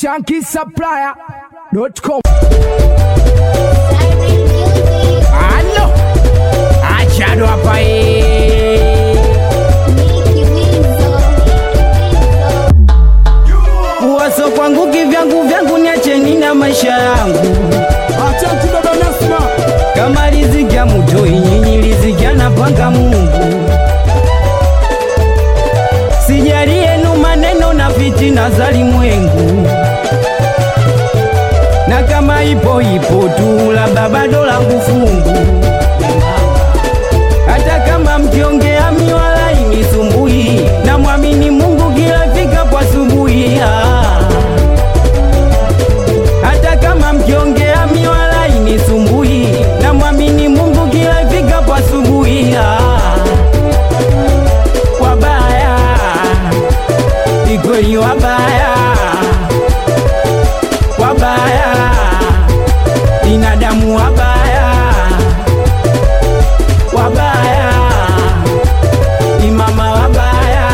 shankisupplier.com. Alo, achado hapa eh. Waso kwangu kivyangu vyangu niacheni na maisha yangu Asante baba Nasma. kama riziki ya mutoi nyinyi riziki anapanga Mungu. Sijali yenu maneno na fitina za limwengu, na kama ipo ipo tu, labda bado langu fungu. Hata kama mkiongea miwala inisumbui, na mwamini Mungu kila fika kwa asubuhi. Ah. Hata kama mkiongea miwala inisumbui, na mwamini Mungu kila ifikapo asubuhi. Ah, Wabaya ni kweli, wabaya wabaya, binadamu wabaya wabaya, ni mama wabaya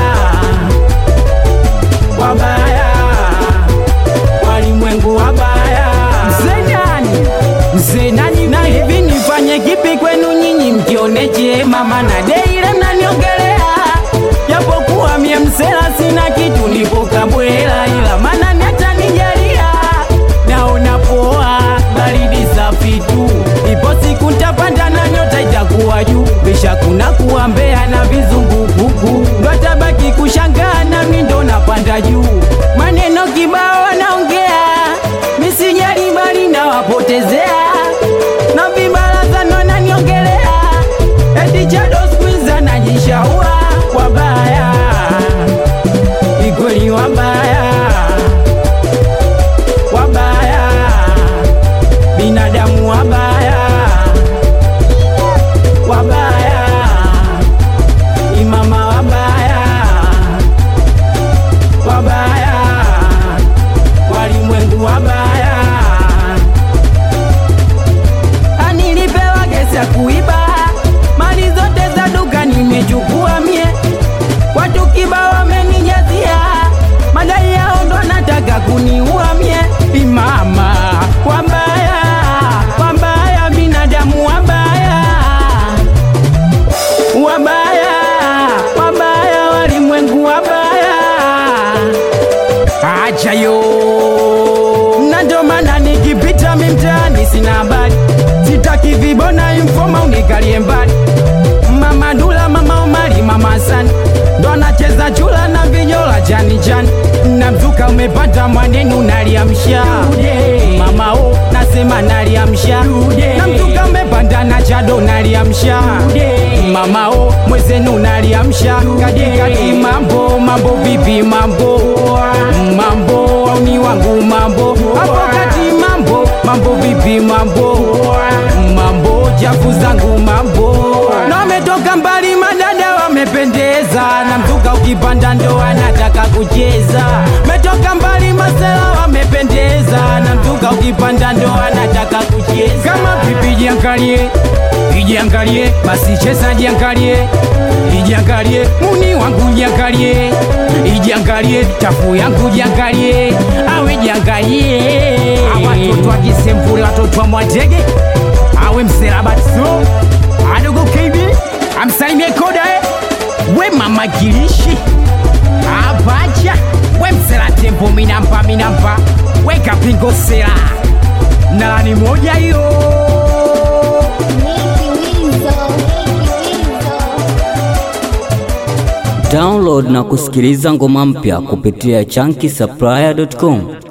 wabaya walimwengu wabaya. Mzee nani? Mzee nani? Na hivi nifanye kipi kwenu nyinyi mkione chema? Maana deile mnaniongelea, japokuwa mie msela sina kitu, nipo kabwela, ila maana nata nijalia, naona poa, baridi safi tu, ipo siku ntapanda na nyota itakuwa juu, kisha kuna kuwa Mbeya na vizungukuku, ndo tabaki kushangaa nami ndo napanda juu, maneno kibao wanaongea, misijali bali nawapotezea, na vibaraza ndo naniongelea, eti chado skwiza najishaua, wabaya ikweli wabaya wabaya binadamu wabaya wabaya imama wabaya wabaya walimwengu wabaya anilipewa gesi ya kuiba mali zote za duka nimechukua mie watu kibao wamenijazia madai yao ndo nataka kuniua mie imama wabaya wabaya binadamu wabaya wabaya wabaya walimwengu wabaya acha yo na ndo maana nikipita mimtaani sina habari sitaki vibona infoma unikalie mbali mama dula mama umari mama hasani ndo anacheza chula na vinyola jani jani na mzuka umepata mwanenu naliamsha mama o nasema naliamsha na mzuka umepanda na chado naliamsha mama o mwezenu naliamsha katikati mambo mambo vipi mambo mambo ni wangu mambo hapo kati mambo mambo vipi mambo mambo jafu zangu mambo na wametoka mbali madada wamependeza na mzuka ukipanda ndo anataka kucheza metoka mbali masela wamependeza na mzuka ukipanda ndo anataka kucheza kama pipi jiangalie ijiangalie basi cheza jiangalie ijiangalie muni wangu jiangalie ijiangalie chafu yangu jiangalie awe jiangalie awatoto akisemvula totwa mwatege awe mserabatso adogo kb amsalimie koda eh. we mama kilishi apacha we msela tempo minampa minampa we kapingo sela nalani moja hiyo Download na kusikiliza ngoma mpya kupitia chunky supplier.com.